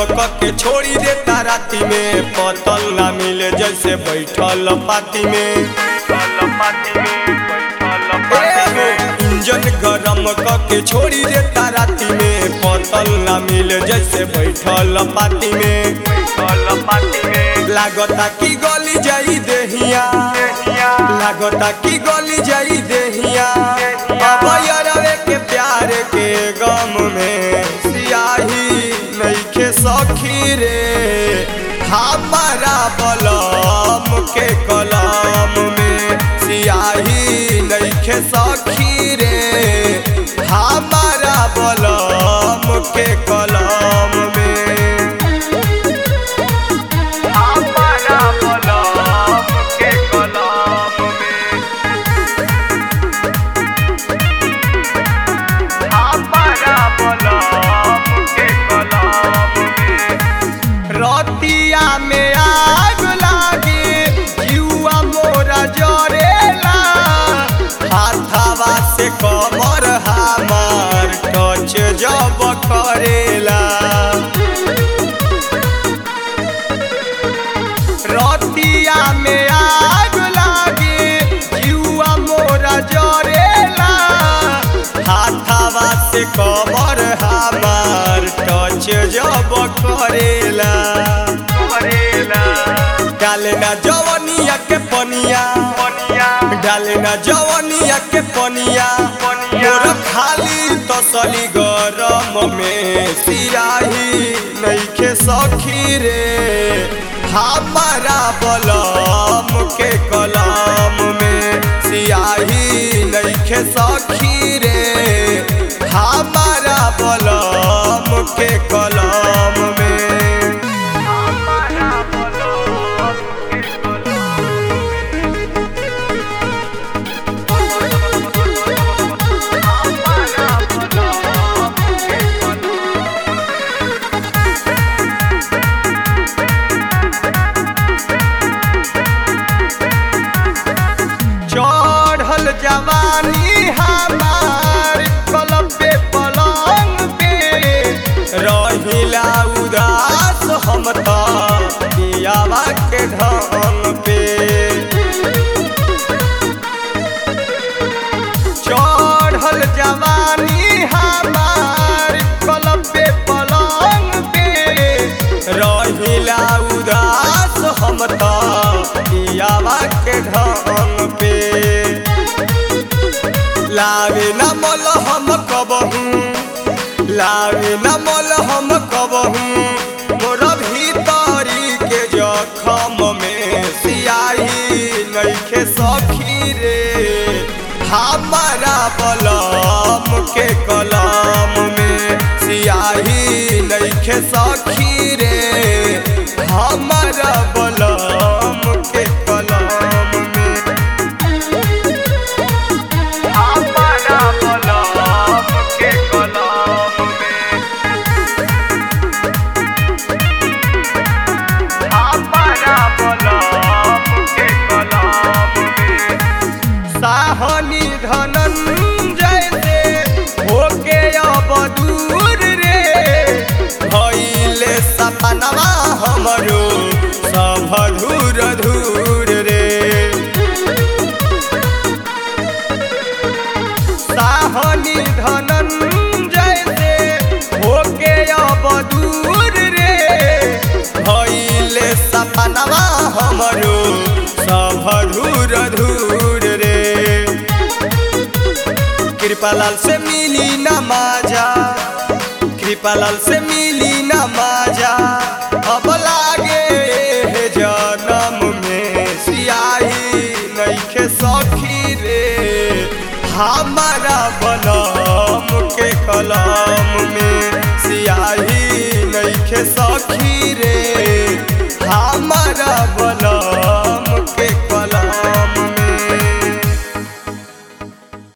के छोड़ी देता राती में पतल ना मिले जैसे बैठल पाती में इंजन गरम के छोड़ी देता राती में पतल ना मिले जैसे बैठल पाती में लागता कि गली जाई देहिया लागता कि गली जाई देहिया अब यारवे के प्यार के गम में सियाही नईखे सखी रे हमारा बलम के कलम में सियाही नईखे सखी रे हमारा बलम के कलम में हमारा बलम के कलम में हमारा बलम के कलम में रतिया में आग लागे जुआ मोरा जरेला हाथावा से कमर हमार टच जब करेला रतिया में आग लागे जुआ मोरा जरेला हाथावा से कमर हमार टच जब करेला करेला डाले ना जवनिया के पनिया पनिया डाले ना जवनिया के पनिया मोर खाली तसली गरम में सियाही नईखे सखी रे हमारा बलम के कलम में सियाही नईखे सखी रे हमारा बलम के कलम में हमारा बलम के चढ़ल जवानी हमार कलम पे पलंग पे रहिला उदास हम त पियावा के ढंग पे चढ़ल जवानी हमार कलम पे पलंग पे रहिला उदास हम त पियावा के ढंग पे लावे न मोल हम कबहू लावे न मोल हम कबहू मोर भीतरी के जखम में सियाही नईखे सखी रे हमारा बलम के कलम में सियाही नईखे सखी रे हमारा बलम के कलम में हमारा बलम के कलम में हमारा बलम के कलम में साहनी धनंजय से होके अब दूर रे भइले सपनवा हमरो सब धूर धूर रे साहनी धनंजय से होके अब दूर रे भइले सपनवा हमरो सब धूर धूर रे कृपालाल से मिली न माजा कृपालाल से मिली न माजा अब लागे हे जन्म में सियाही नईखे सखी रे हमारा बलम के कलम में सियाही नईखे सखी रे हमारा बलम